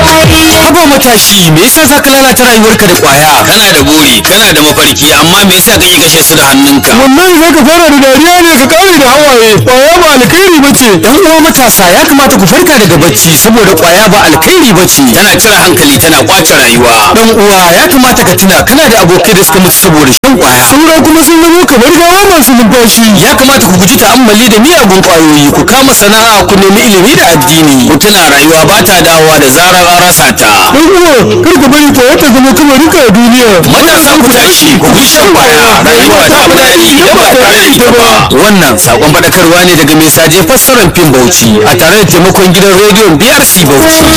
Haba matashi me yasa za ka lalata rayuwarka da kwaya? kana da buri kana da mafarki amma me yasa kake kashe su da hannunka wallahi za ka fara da dariya ne ka kare da hawaye kwaya ba alkhairi ba ce Yan uwa matasa ya kamata ku farka daga bacci saboda kwaya ba alkhairi ba ce. tana cire hankali tana kwace rayuwa Dan uwa ya kamata ka tuna kana da abokai da suka mutu saboda shan kwaya. saura kuma sun zama kamar gawa masu numfashi Ya kamata ku guji ta'ammali da miyagun kwayoyi ku kama sana'a ku nemi ilimi da addini. ku tuna rayuwa ba ta dawowa da zarar an rasa ta dan uwa kar ka bari kwaya ta zama kamarinka a duniya matasa ku tashi ku bi shan kwaya rayuwa ta fi daɗi idan ba tare da ita ba Wannan sakon faɗakarwa ne daga mai saje fassarar fim Bauchi a tare da taimakon gidan rediyon BRC Bauchi.